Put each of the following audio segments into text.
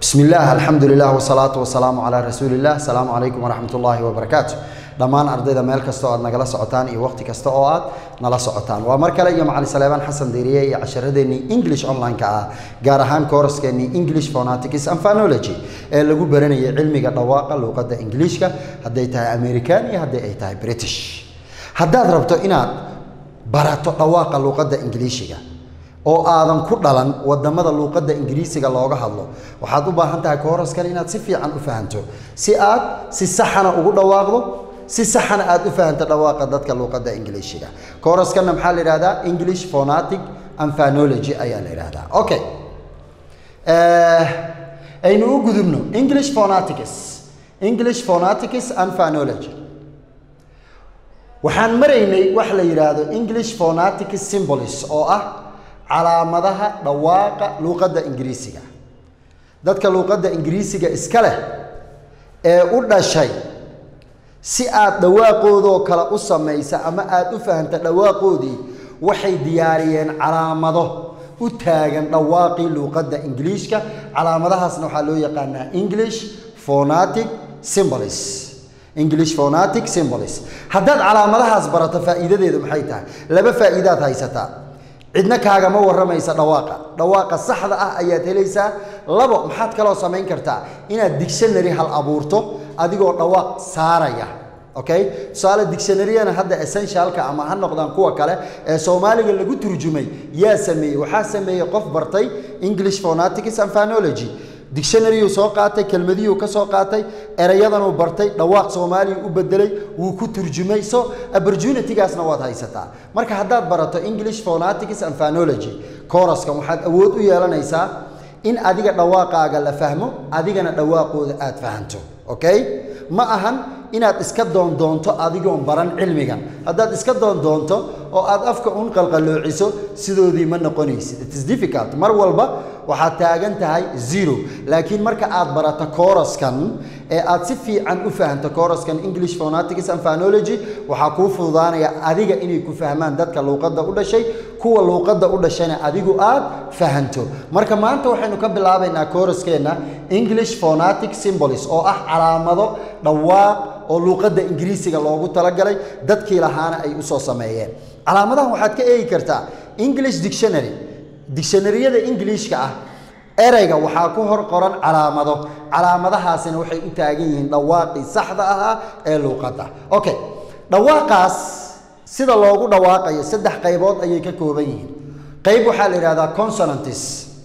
bismi illaah alxamdu lilah wsalaatu wasalaamu calaa rasuuli illah asalaamu calaykum waraxmat ullaahi wabarakaatu dhammaan ardayda meel kasta oo aad nagala socotaan iyo waqti kasta oo aad nala socotaan waa mar kale iyo macalin saleebaan xasan diiriye iyo casharadeenii english online-ka ah gaar ahaan kooraskeenii english phonatics and phonology ee lagu baranayay cilmiga dhawaaqa luuqadda ingiliishka hadday tahay american iyo haddii ay tahay british haddaad rabto inaad barato dhawaaqa luuqadda ingiliishiga oo aadan ku dhalan wadamada luuqadda ingiriisiga looga hadlo waxaad u baahan tahay kooraskan inaad si fiican u fahanto si aad si saxana ugu dhawaaqdo si saxana aad u fahanto dhawaaqa dadka luuqadda ingiliishiga kooraskanna maxaa la yidhahdaa english phonatic and phonology ayaa la yidhahdaa okay aynu u gudubno english phonatics english phonatics and phonology waxaan maraynay wax la yidhaahdo english phonatic symbols oo ah calaamadaha dhawaaqa luuqadda ingiriisiga dadka luuqadda ingiriisiga iska leh ee u dhashay si aad dhawaaqoodoo kale u samaysa ama aad u fahamta dhawaaqoodii waxay diyaariyeen calaamado u taagan dhawaaqii luuqadda ingiliishka calaamadahaasna waxaa loo yaqaanaa english phonatic symbols english phonatic symbols haddaad calaamadahaas barato faa'iidadeedu maxay tahay laba faa'iidaad haysataa cidna kaagama warramaysa dhawaaqa dhawaaqa saxda ah ayaad helaysaa labo maxaad kaloo samayn kartaa inaad dictionary hal abuurto adigoo dhawaaq saaraya okay tusaale dictionaryana hadda essentialka ama ha noqdaan kuwa kale ee soomaaliga lagu turjumay yaa sameeyey waxaa sameeyey qof bartay english phonatics and phonology dictionaryuu soo qaatay kelmadiyuu ka soo qaatay erayadanuu bartay dhawaaq soomaaliya u bedelay wuu ku turjumay so opportunitygaasna waad haysataa marka haddaad barato english phonatics and phonology koraskan waxaad awood u yeelanaysaa in adiga dhawaaqaaga la fahmo adigana dhawaaqooda aad fahanto okay ma ahan inaad iska doondoonto adigoon baran cilmigan haddaad iska doondoonto oo aad afka un qalqaloociso sidoodii ma noqonaysid it is difficult mar walba waxaad taagan tahay zero laakiin marka aad barato koraskan ee aad si fiican u fahanto koraskan english phonatics and phonology waxaa kuu fududaanaya adiga inay ku fahmaan dadka luuqadda u dhashay kuwa luuqadda u dhashayna adigu aad fahanto marka maanta waxaynu ka bilaabaynaa koraskeenna english phonatic symbols oo ah calaamado dhawaaq oo luuqadda ingiriisiga loogu talagalay dadkii lahaana ay usoo sameeyeen calaamadahan waxaad ka eegi kartaa english dictionary dictionaryada ingiliishka ah ereyga waxaa ku hor qoran calaamado calaamadahaasina waxay u taagan yihiin dhawaaqii saxda ahaa ee luuqadda okay dhawaaqaas sida loogu dhawaaqayo saddex qaybood ayay ka kooban yihiin qayb waxaa la yidhahdaa consonantis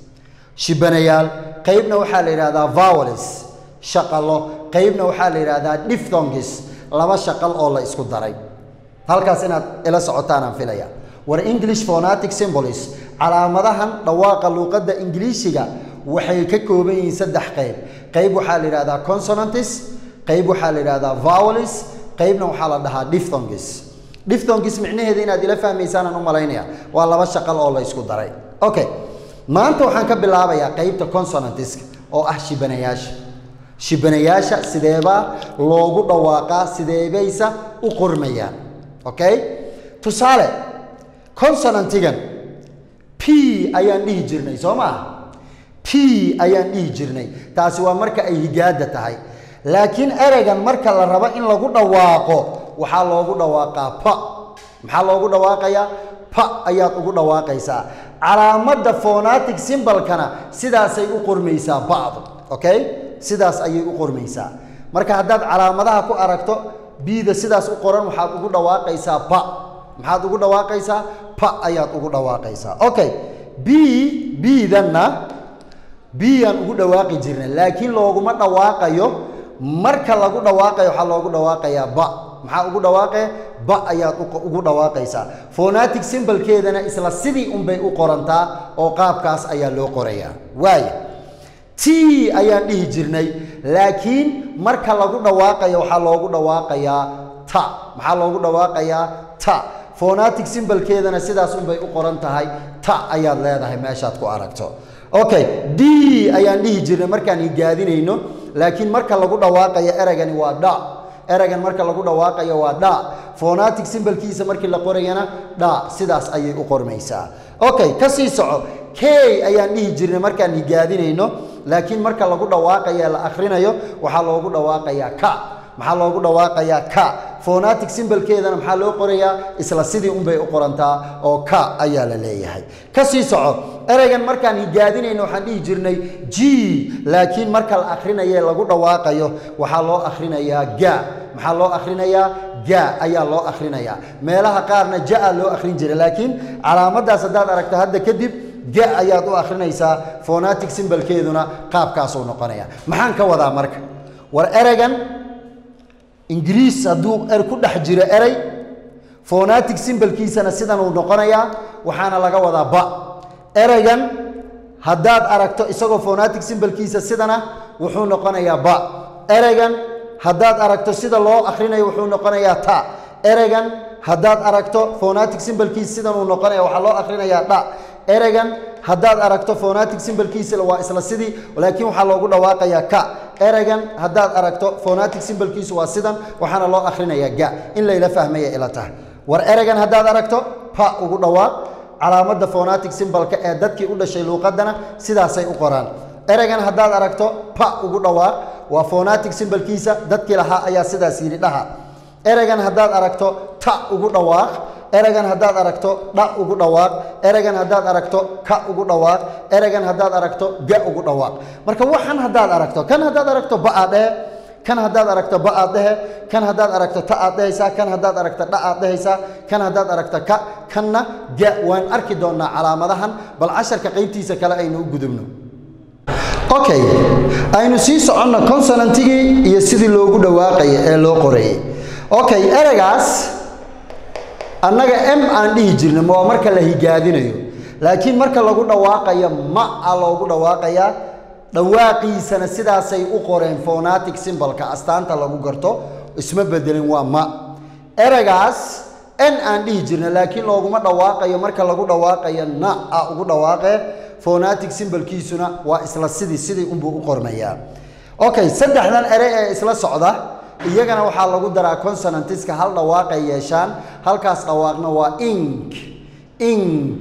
shibanayaal qaybna waxaa la yidhahdaa vowels shaqalo qaybna waxaa la yidhahdaa diphthongis laba shaqal oo la isku daray halkaas inaad ila socotaan aan filaya war english phonatic symbols calaamadahan dhawaaqa luuqadda ingiliishiga waxay ka kooban yihiin saddex qayb qayb waxaa la yidhahdaa consonantis qayb waxaa la yidhahdaa vowels qaybna waxaa la dhahaa diphthongis diphthongis micnaheeda inaad ila fahmaysaan aan u malaynaya waa laba shaqal oo la isku daray okay maanta waxaan ka bilaabayaa qaybta consonantiska oo ah shibanayaasha shibanayaasha sideebaa loogu dhawaaqaa sideebaysa u qormayaan okay tusaale consonantigan p ayaan dhihi jirnay soo maaha p ayaan dhihi jirnay taasi waa marka ay higaada tahay laakiin ereygan marka la rabo in lagu dhawaaqo waxaa loogu dhawaaqaa pa maxaa loogu dhawaaqayaa pa ayaad ugu dhawaaqaysaa calaamadda phonatic symbolkana sidaasay u qormaysaa ba'du okay sidaas ayay u qormaysaa marka haddaad calaamadaha ku aragto bida sidaas u qoran waxaad ugu dhawaaqaysaa pa maxaad ugu dhawaaqaysaa pa ayaad ugu dhawaaqaysaa okay b bidanna biyaan ugu dhawaaqi jirnay laakiin looguma dhawaaqayo marka lagu dhawaaqayo waxaa loogu dhawaaqayaa ba maxaa ugu dhawaaqaya ba ayaad ugu dhawaaqaysaa phonatic symbolkeedana isla sidii unbay u qorantaa oo qaabkaas ayaa loo qorayaa waaya t ayaan dhihi jirnay laakiin marka lagu dhawaaqayo waxaa loogu dhawaaqayaa ta maxaa loogu dhawaaqayaa ta phonatic symbolkeedana sidaas unbay u qoran tahay ta ayaad leedahay meeshaad ku aragto okay d ayaan dhihi jirnay markaan higaadinayno laakiin marka lagu dhawaaqayo ereygani waa dha ereygan marka lagu dhawaaqayo waa dha phonatic symbolkiisa markii la qorayana dha sidaas ayay u qormaysaa okay ka sii soco k ayaan dhihi jirnay markaan higaadinayno laakiin marka lagu dhawaaqaya la akhrinayo waxaa loogu dhawaaqayaa ka maxaa loogu dhawaaqayaa ka phonatic symbolkeedana maxaa loo qorayaa isla sidii unbay u qorantaa oo ka ayaa la leeyahay ka sii soco ereygan markaan higaadinayno waxaan dhihi jirnay g laakiin marka la akhrinaye lagu dhawaaqayo waxaa loo akhrinayaa ga maxaa loo akhrinayaa ga ayaa loo akhrinayaa meelaha qaarna ja loo akhrin jiray laakiin calaamadaas haddaad aragto hadda kadib ga ayaad u akhrinaysaa phonatic symbolkeeduna qaabkaasuu noqonaya maxaan ka wadaa marka war ereygan ingiriis hadduu er ku dhex jiro erey phonatic symbolkiisana sidan uu noqonayaa waxaana laga wadaa ba ereygan haddaad aragto isagoo phonatic symbolkiisa sidana wuxuu noqonayaa ba ereygan haddaad aragto sida loo akhrinayo wuxuu noqonayaa ta ereygan haddaad aragto phonatic symbolkiisa sidan uu noqonaya waxaa loo akhrinayaa dha ereygan haddaad aragto phonatic symbolkiisa waa isla sidii laakiin waxaa loogu dhawaaqayaa ka ereygan haddaad aragto phonatic symbolkiisu waa sidan waxaana loo akhrinayaa ga in layla fahmaya ila tahay war ereygan haddaad aragto pa ugu dhawaaq calaamadda phonatic symbolka ee dadkii u dhashay luuqadana sidaasay u qoraan ereygan haddaad aragto pa ugu dhawaaq waa phonatic symbolkiisa dadkii lahaa ayaa sidaas yidhi dhaha ereygan haddaad aragto ta ugu dhawaaq ereygan haddaad aragto dha ugu dhawaaq ereygan haddaad aragto ka ugu dhawaaq ereygan haddaad aragto ga ugu dhawaaq marka waxan haddaad aragto kan haddaad aragto ba-aad dhehe kan haddaad aragto ba-aad dhehe kan haddaad aragto ta aad dhehaysaa kan haddaad aragto dha aad dhehaysaa kan haddaad aragto ka kanna ga waan arki doonnaa calaamadahan bal casharka qaybtiisa kale aynu u gudubno okay aynu sii soconno consonantigii iyo sidii loogu dhawaaqaya ee loo qorayay okay ereygaas annaga m aan dhihi jirna ma waa marka la higaadinayo laakiin marka lagu dhawaaqayo ma a loogu dhawaaqayaa dhawaaqiisana sidaasay u qoreen phonatic symbolka astaanta lagu garto isma bedelin waa ma ereygaas n aan dhihi jirna laakiin looguma dhawaaqayo marka lagu dhawaaqayo na a ugu dhawaaqee phonatic symbolkiisuna waa isla sidii sidii unbuu u qormayaa okay saddexdan erey ee isla socda iyagana waxaa lagu daraa consonantiska hal dhawaaqay yeeshaan halkaas dhawaaqna waa ink ink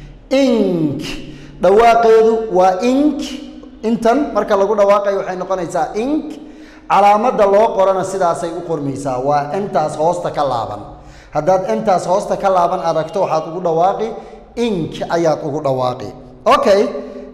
ink dhawaaqeedu waa ink intan marka lagu dhawaaqayo waxay noqonaysaa ink calaamadda loo qorana sidaasay u qormaysaa waa intaas hoosta ka laaban haddaad intaas hoosta ka laaban aragto waxaad ugu dhawaaqi ink ayaad ugu dhawaaqi okay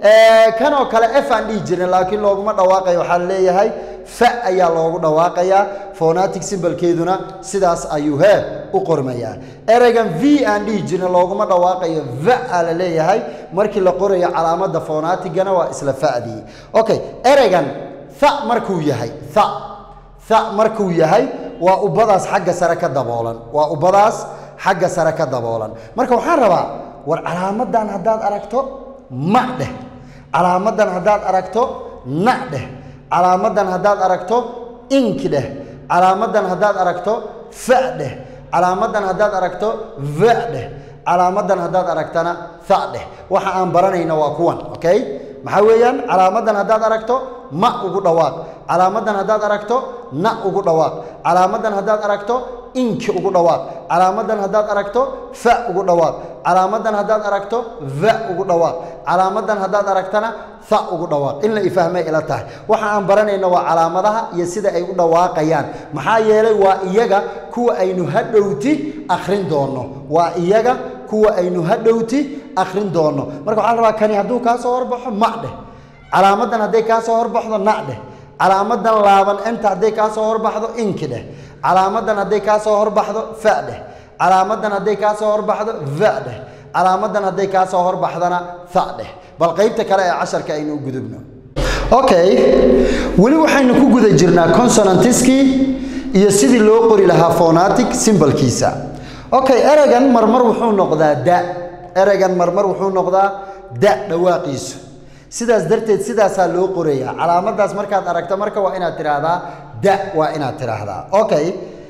kanoo kale f aan dhihi jirna laakiin looguma dhawaaqayo waxaa leeyahay fa ayaa loogu dhawaaqayaa phonatic symbolkeeduna sidaas ayuu hee u qormayaa ereygan v aan dhihi jirna looguma dhawaaqayo va a la leeyahay markii la qorayo calaamadda phonaticgana waa isla fa'dii okay ereygan tha markuu yahay tha tha markuu yahay waa ubadaas xagga sare ka daboolan waa ubadaas xagga sare ka daboolan marka waxaan rabaa war calaamadan haddaad aragto ma dheh calaamadan haddaad aragto na dheh calaamadan haddaad aragto ink dheh calaamadan haddaad aragto fa dheh calaamadan haddaad aragto va dheh calaamadan haddaad aragtana tha dheh waxa aan baranayna waa kuwan okay maxaa weeyaan calaamadan haddaad aragto ma ugu dhawaaq calaamadan haddaad aragto na ugu dhawaaq calaamadan haddaad aragto inki ugu dhawaaq calaamadan haddaad aragto fa ugu dhawaaq calaamadan haddaad aragto va ugu dhawaaq calaamadan haddaad aragtana tha ugu dhawaaq in la ifahmay ila tahay waxa aan baranayna waa calaamadaha iyo sida ay u dhawaaqayaan maxaa yeelay waa iyaga kuwa aynu hadhowti akhrin doonno waa iyaga kuwa aynu hadhowti akhrin doonno marka waxaa la rabaa kani hadduu kaa soo horbaxo ma dheh calaamadan hadday kaa soo horbaxdo na dheh calaamadan laaban enta hadday kaa soo horbaxdo inki dheh calaamadan hadday kaa soo horbaxdo fa dheh calaamadan hadday kaa soo horbaxdo va dheh calaamadan hadday kaa soo horbaxdana tha dheh bal qaybta kale ee casharka aynu u gudubno okay weli waxaynu ku guda jirnaa consonantiskii iyo sidii loo qori lahaa phonatic symbolkiisa okay ereygan marmar wuxuu noqdaa da ereygan marmar wuxuu noqdaa da dhawaaqiisu sidaas darteed sidaasaa loo qorayaa calaamadaas markaad aragto marka waa inaad tidhaahdaa da waa inaad tidhaahdaa okay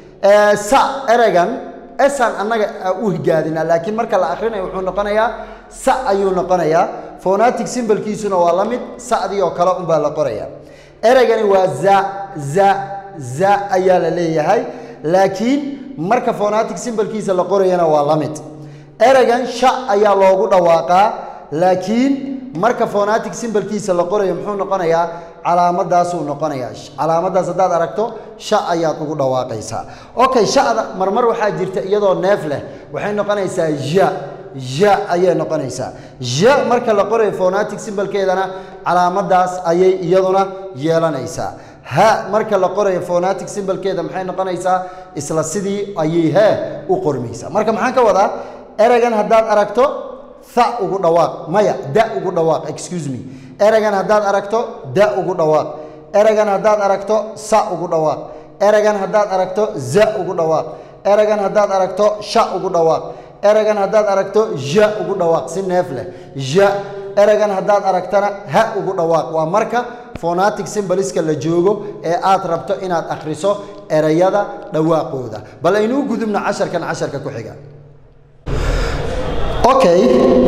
sa ereygan esaan annaga u higaadinaa laakiin marka la akhrinayo wuxuu noqonayaa sa ayuu noqonayaa phonatic symbolkiisuna waa la mid sa'dii oo kale unbaa la qorayaa ereygani waa za za za ayaa la leeyahay laakiin marka phonatic symbolkiisa la qorayana waa la mid ereygan sha ayaa loogu dhawaaqaa laakiin marka phonetic symbolkiisa la qorayo muxuu noqonayaa calaamadaasuu noqonayaa calaamadaas haddaad aragto sha ayaad ugu dhawaaqaysaa okay sha'da marmar waxaa jirta iyadoo neef leh waxay noqonaysaa ja ja ayay noqonaysaa ja marka la qorayo phonetic symbolkeedana calaamadaas ayay iyaduna yeelanaysaa ha marka la qorayo phonetic symbolkeeda maxay noqonaysaa isla sidii ayay he u qormaysaa marka maxaan ka wadaa ereygan haddaad aragto tha ugu dhawaaq maya da ugu dhawaaq excuse me ereygan haddaad aragto da ugu dhawaaq ereygan haddaad aragto sa ugu dhawaaq ereygan haddaad aragto za ugu dhawaaq ereygan haddaad aragto sha ugu dhawaaq ereygan haddaad aragto ja ugu dhawaaq si neef leh ja ereygan haddaad aragtana ha ugu dhawaaq waa marka phonetic symboliska la joogo ee aad rabto inaad akhriso ereyada dhawaaqooda bal aynuu gudubno casharkan casharka ku xiga okay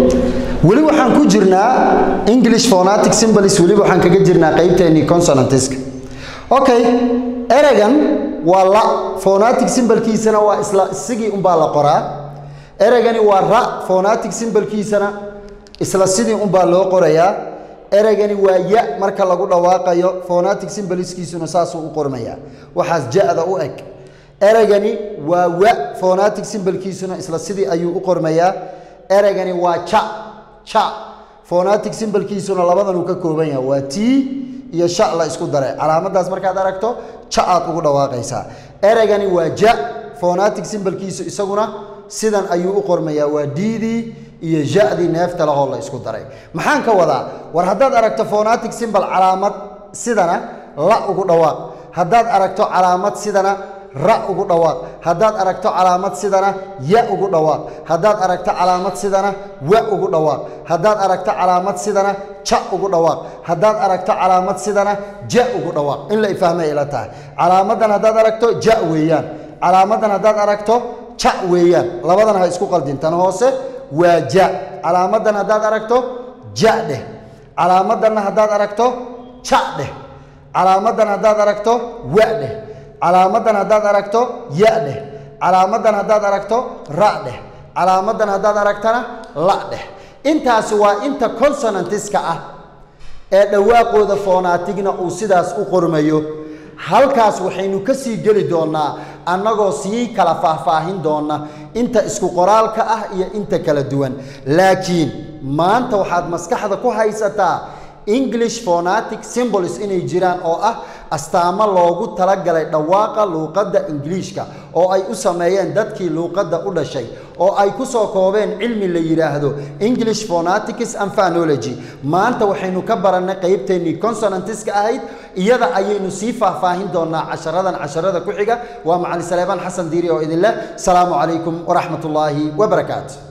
weli waxaan ku jirnaa english phonetic symbols weli waxaan kaga jirnaa qaybteennii consonantiska okay ereygan waa la phonetic symbolkiisana waa isla isigii unbaa la qoraa ereygani waa ra phonetic symbolkiisana isla sidii unbaa loo qorayaa ereygani waa ya marka lagu dhawaaqayo phonetic symboliskiisuna saasuu u qormayaa waxaas ja-da u eg ereygani waa wa phonetic symbolkiisuna isla sidii ayuu u qormayaa ereygani waa ca ca phonetic symbolkiisuna labadanuu ka kooban yahay waa t iyo sha la isku daray calaamadaas markaad aragto ja aad ugu dhawaaqaysaa ereygani waa ja phonetic symbolkiisu isaguna sidan ayuu u qormayaa waa diidii iyo ja-dii neefta lahoo la isku daray maxaan ka wadaa war haddaad aragto phonetic symbol calaamad sidana la ugu dhawaaq haddaad aragto calaamad sidana ra ugu dhawaaq haddaad aragto calaamad sidana ya ugu dhawaaq haddaad aragto calaamad sidana wa ugu dhawaaq haddaad aragto calaamad sidana ja ugu dhawaaq haddaad aragto calaamad sidana ja ugu dhawaaq in la ifahmay ila tahay calaamadan haddaad aragto ja weeyaan calaamadan haddaad aragto ja weeyaan labadan ha isku qaldin tan hoose waa ja calaamadan haddaad aragto ja dheh calaamadanna haddaad aragto ja dheh calaamadan haddaad aragto wa dheh calaamadan haddaad aragto ya dheh calaamadan haddaad aragto ra dheh calaamadan haddaad aragtana la dheh intaasi waa inta consonantiska ah ee dhawaaqooda phoonatigna uu sidaas u qormayo halkaas waxaynu ka sii geli doonnaa annagoo sii kala faahfaahin doonna inta isku qoraalka ah iyo inta kala duwan laakiin maanta waxaad maskaxda ku haysataa english phonetic symbols inay jiraan oo ah astaamo loogu talagalay dhawaaqa luuqadda ingiliishka oo ay u sameeyeen dadkii luuqadda u dhashay oo ay ku soo koobeen cilmi la yidhaahdo english phonetics and phonology maanta waxaynu ka barannay qaybteennii consonantiska ahayd iyada ayaynu sii faahfaahin doonaa casharadan casharada ku xiga waa macalin saleebaan xasan diiri oo idin leh salaamu calaykum waraxmat ullaahi wabarakaatu